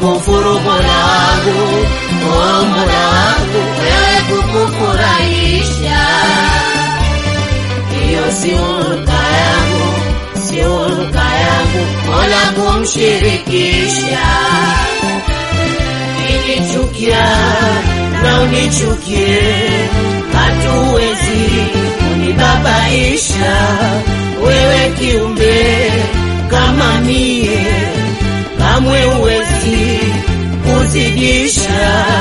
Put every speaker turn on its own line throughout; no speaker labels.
kumkufuru Mola wangu, oh Mola wangu, wewe kukufurahisha, hiyo si hulka yangu, si hulka yangu, Mola kumshirikisha. Ninichukia na unichukie, hatuwezi kunibabaisha wewe kiumbe kama mie, kamwe uwezi kuzidisha.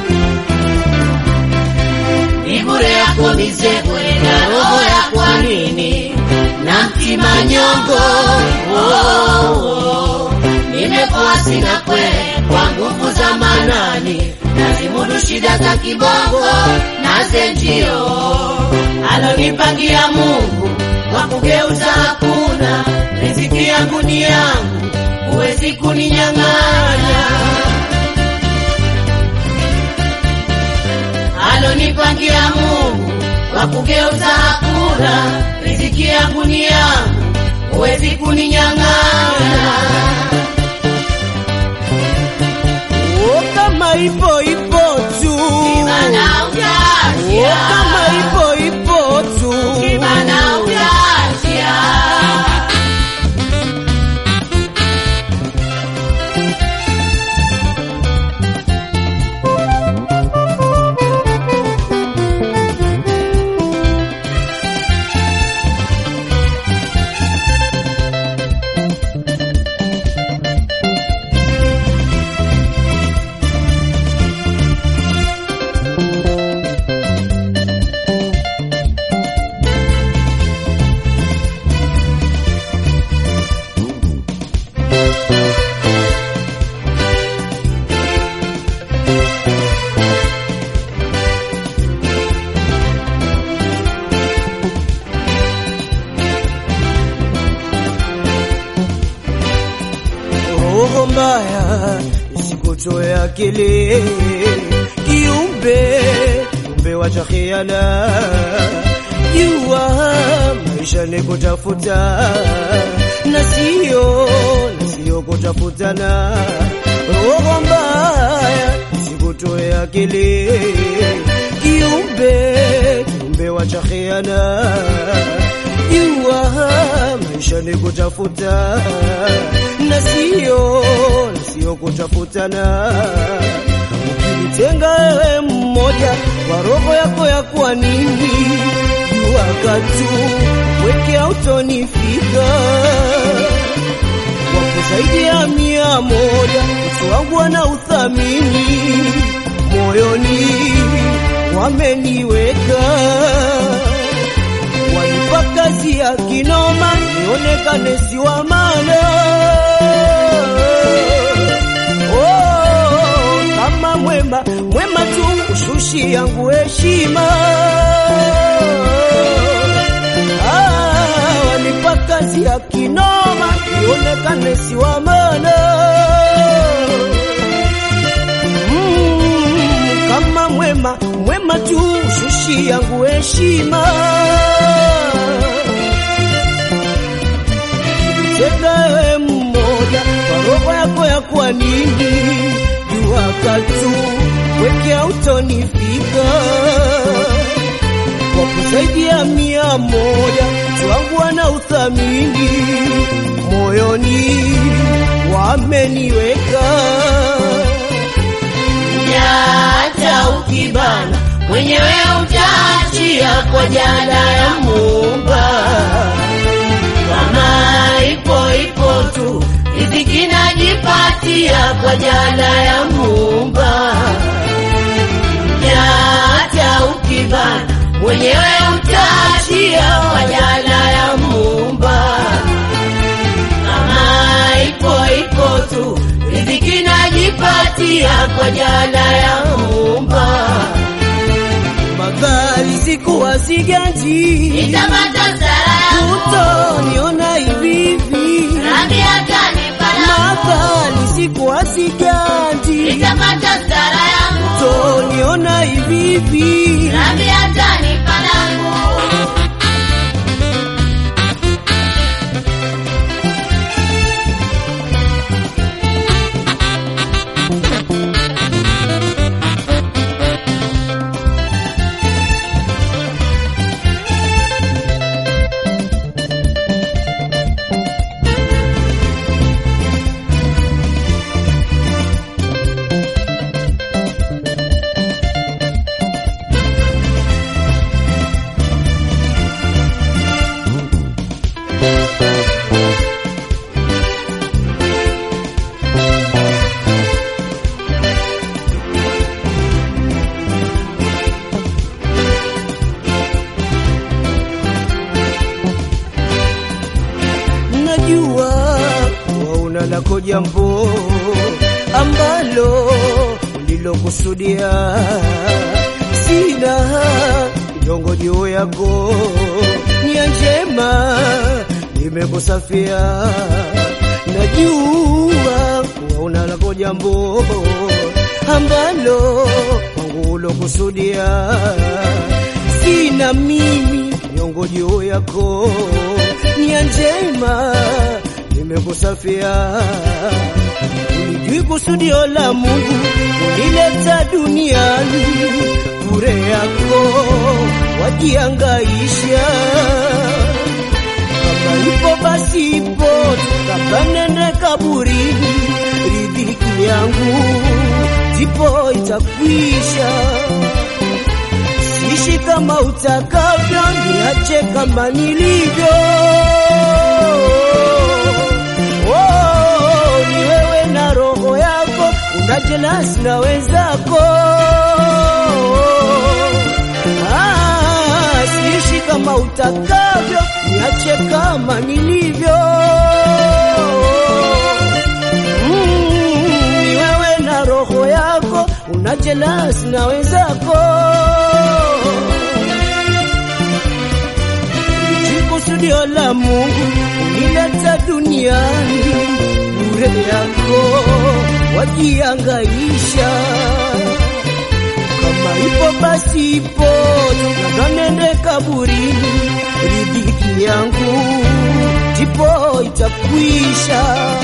Ni bure yako mizebwe na roho ya kwa nini na mtima nyongo oh, oh. Nimepoa sina kwe kwa nguvu za manani, nazimudu shida za kibongo na zenjio alonipangia Mungu kwa kugeuza hakuna. Riziki yangu ni yangu, huwezi kuninyang'anya. Alonipangia Mungu kwa kugeuza hakuna. Riziki yangu ni yangu, huwezi kuninyang'anya.
Oh, kama ipo ipo tu
Kibana
Oh,
utaachia,
kama ipo ipo tu
kibana utaachia.
roho mbaya isikutoe akili kiumbe kiumbe wacha khiana jua maisha ni kutafuta na sio na sio kutafutana roho mbaya isikutoe akili kiumbe kiumbe wacha khiana jua maisha ni kutafuta na sio na sio kutafutana. Ukinitenga wewe mmoja kwa roho yako ya kwa nini, jua katu weke autonifika wapo zaidi ya mia moja, utu wangu ana uthamini moyoni wameniweka wanipa kazi ya kinoma nionekane si wa maana. Oh, kama mwema mwema tu ushushi yangu heshima. Ah, wanipa kazi ya kinoma nionekane si wa maana. Mm, kama mwema mwema tu shushi yangu heshima tega wewe mmoja kwa roho yako ya kwa nini jua katu weke autonifika wapo zaidi ya mia moja twangu wana uthamini moyoni wameniweka
hata ukibana mwenyewe utaachia kwa jana ya Muumba. Kama ipo ipo tu riziki najipatia kwa jana ya Muumba. Hata ukibana mwenyewe utaachia kwa jana ya Muumba. Kama ipo ipo tu riziki najipatia kwa jana ya Muumba.
madhali sikuwa siganji
Nitapata sara yangu
utoniona hivi hivi
Rabi atanipa langu
madhali sikuwa siganji
Nitapata sara yangu
utoniona hivi hivi
Rabi atanipa langu
jambo ambalo ulilokusudia. Sina nyongo juu yako, nia njema nimekusafia. Najua kuwa una lako jambo ambalo kwangu ulokusudia. Sina mimi nyongo juu yako, nia njema nimekusafia. Ulijui kusudio la Mungu unileta duniani, bure yako wajiangaisha. Kama ipo basi ipo, kabla nende kaburini, riziki yangu ndipo itakwisha. Sishi kama utakavyo, niache kama nilivyo. Oh, ni wewe na roho yako, una jelasi na wenzako. Ah, sishi kama utakavyo, niache kama nilivyo. Mm, ni wewe na roho yako, una jelasi na wenzako. Kusudio la Mungu unileta duniani, bure yako wajiangaisha. Kama ipo basi ipo, labda nende kaburini, riziki yangu ndipo itakwisha.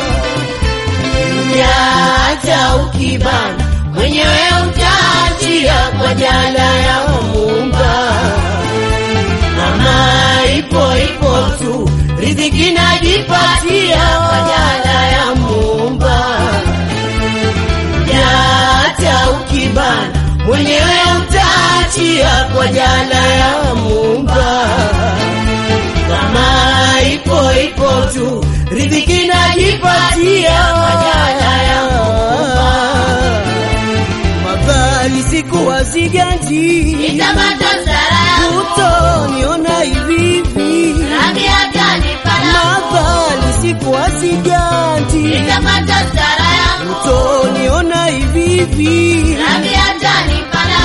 Nyata ukibana mwenyewe utaachia kwa jala ya Muumba. Mama ipo ipo tu, riziki najipatia kwa jala ya Muumba. Nyata ukibana mwenyewe utaachia kwa jala ya Muumba. Kama ipo ipo tu, riziki najipatia kwa jala ya Muumba.
Mabali siku waziganji
Nitamata sara yangu,
utoniona hivi hivi.
rangi hata nipana
Mabali siku waziganji
Nitamata sara yangu,
utoniona hivi hivi.
rangi hata nipana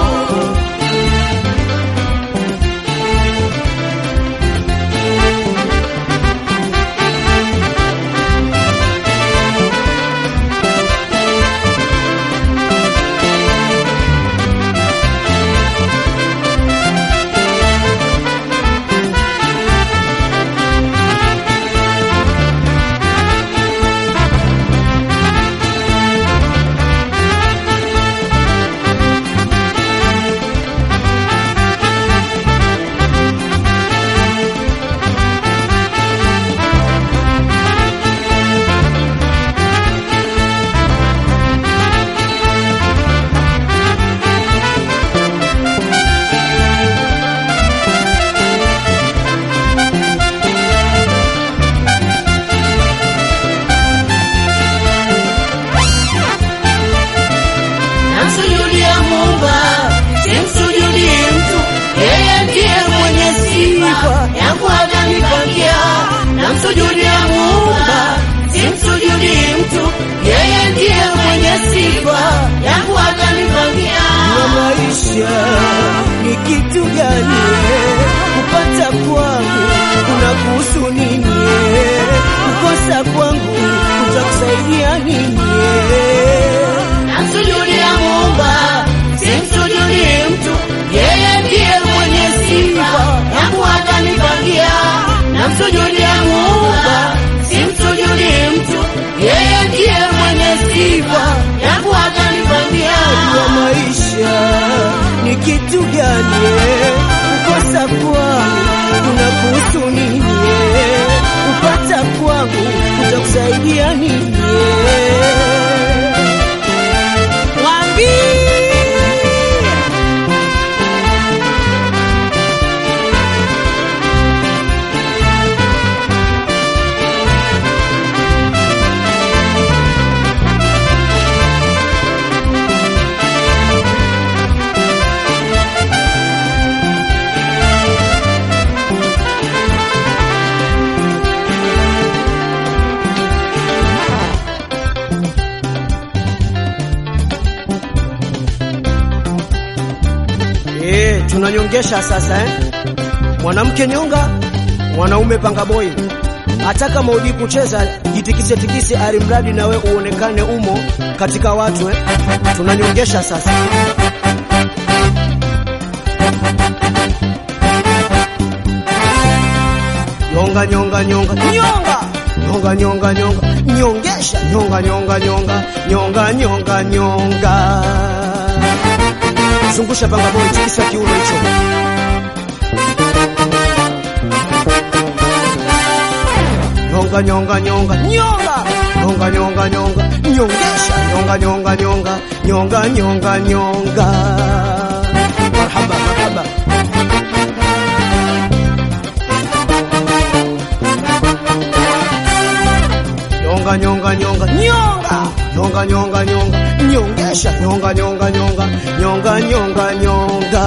Namsujudia Muumba, simsujudi mtu, yeye ndiye mwenye sifa yangu atanipangia. Namsujudia Muumba, simsujudi mtu, yeye ndiye mwenye sifa yangu atanipangia.
wa maisha ni kitu gani? Kupata kwangu kuna kuhusu nini? Kukosa kwangu kutakusaidia nini?
Namsujudia Muumba, simsujudi mtu, yeye ndiye mwenye sifa yangu atanipangia. Namsujudia Muumba, simsujudi mtu, yeye ndiye mwenye sifa yangu atanipangia.
wa maisha ni kitu gani? Kukosa kwangu kuna kuhusu nini? Kupata kwangu kutakusaidia nini? Mwambie Eh, tunanyongesha sasa eh? Mwanamke nyonga, mwanaume panga boy. Hata kama hujui kucheza, jitikise tikise, alimradi na we uonekane umo katika watu eh? Tunanyongesha sasa. Nyonga nyonga nyonga nyonga nyonga nyonga nyonga nyongesha nyonga nyonga nyonga nyonga nyonga nyonga zungusha panga boy, tikisa kiuno hicho. Nyonga nyonga nyonga nyonga nyonga nyonga nyonga nyongesha nyonga nyonga nyonga nyonga nyonga nyonga. Marhaba marhaba. Nyonga nyonga nyonga nyonga nyonga nyonga nyonga nyongesha nyonga nyonga nyonga nyonga nyonga nyonga.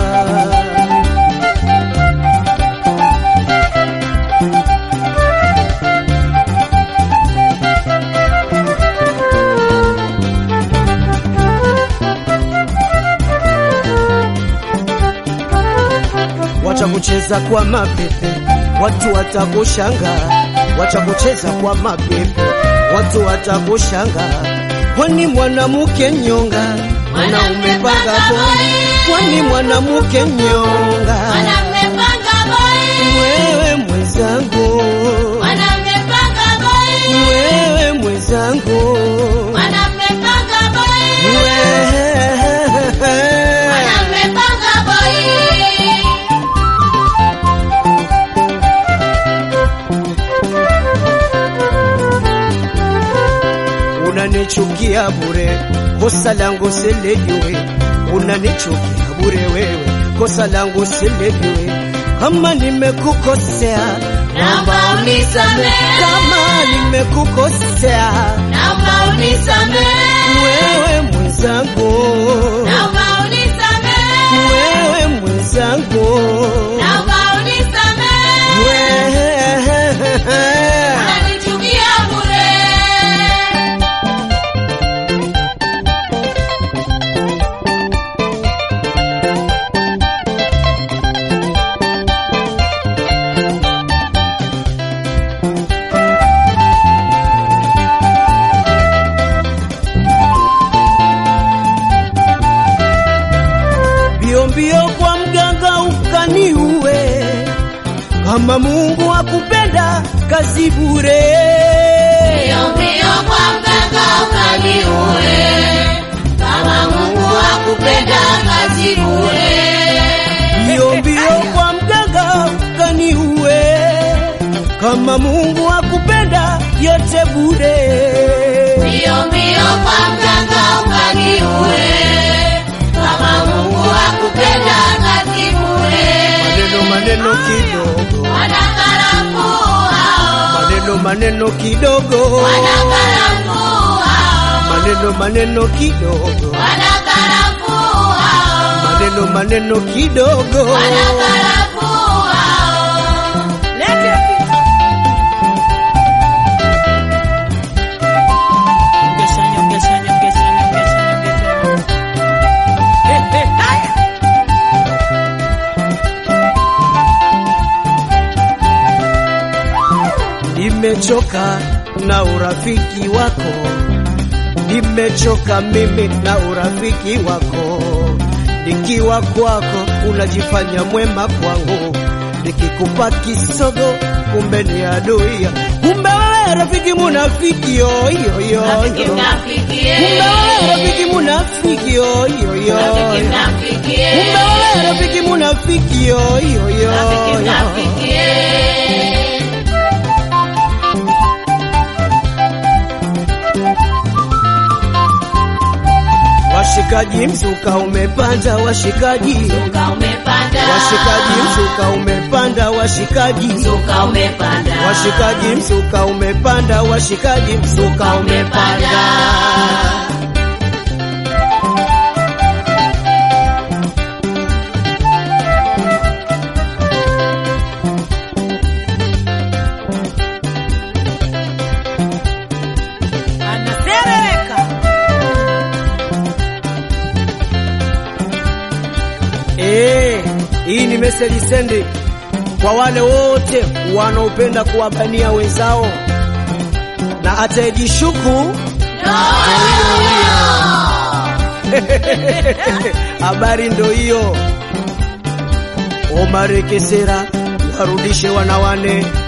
Wacha kucheza kwa mapepe, watu watakushanga. Wacha kucheza kwa mapepe, watu watakushanga. Kwani mwanamke nyonga, mwanaume panga boy. Kwani mwanamke nyonga,
Mwanamume panga boy,
wewe mwenzangu,
mwanamume panga boy,
wewe mwenzangu,
mwanamume panga boy,
wewe
mwanamume panga boy.
unanichukia bure, kosa langu silijui. Unanichukia bure wewe, kosa langu silijui. Kama nimekukosea,
Naomba unisamehe,
kama nimekukosea,
naomba unisamehe,
wewe mwenzangu,
naomba unisamehe,
wewe mwenzangu,
naomba unisamehe.
wewe
Unanichukia bure.
mbio mbio kwa mganga ukaniue, kama Mungu akupenda kazi bure.
Mbio mbio kwa mganga ukaniue, kama Mungu akupenda kazi bure.
Mbio mbio kwa mganga ukaniue, kama Mungu akupenda yote bure.
Mbio mbio kwa mganga ukaniue, kama Mungu akupenda kazi bure.
Maneno maneno kidogo,
Wanakarafuu hao,
maneno maneno kidogo,
wanakarafuu hao,
maneno maneno kidogo,
wanakarafuu hao,
maneno maneno kidogo.
wanakarafuu hao.
Lete kitu.
Nyongesha, nyongesha, nyongesha, nyongesha, nyongesha.
Eh, eh, haya. Nimechoka na urafiki wako, nimechoka mimi na urafiki wako. Nikiwa kwako unajifanya mwema kwangu, nikikupa kisogo kumbe ni adui. Kumbe wewe rafiki munafiki yo yo yo
Rafiki
yo.
mnafikie,
Kumbe wewe rafiki munafiki yo yo yo.
rafiki mnafikie,
Kumbe wewe rafiki munafiki yo yo yo.
rafiki
yo.
mnafikie.
Washikaji mzuka umepanda washikaji.
Mzuka umepanda,
Washikaji mzuka umepanda washikaji.
mzuka umepanda,
Washikaji mzuka umepanda washikaji mzuka umepanda. Eh, hii ni message sendi kwa wale wote wanaopenda kuwabania wenzao na atayejishuku habari ndo hiyo. Omar Kesera warudishe wanawane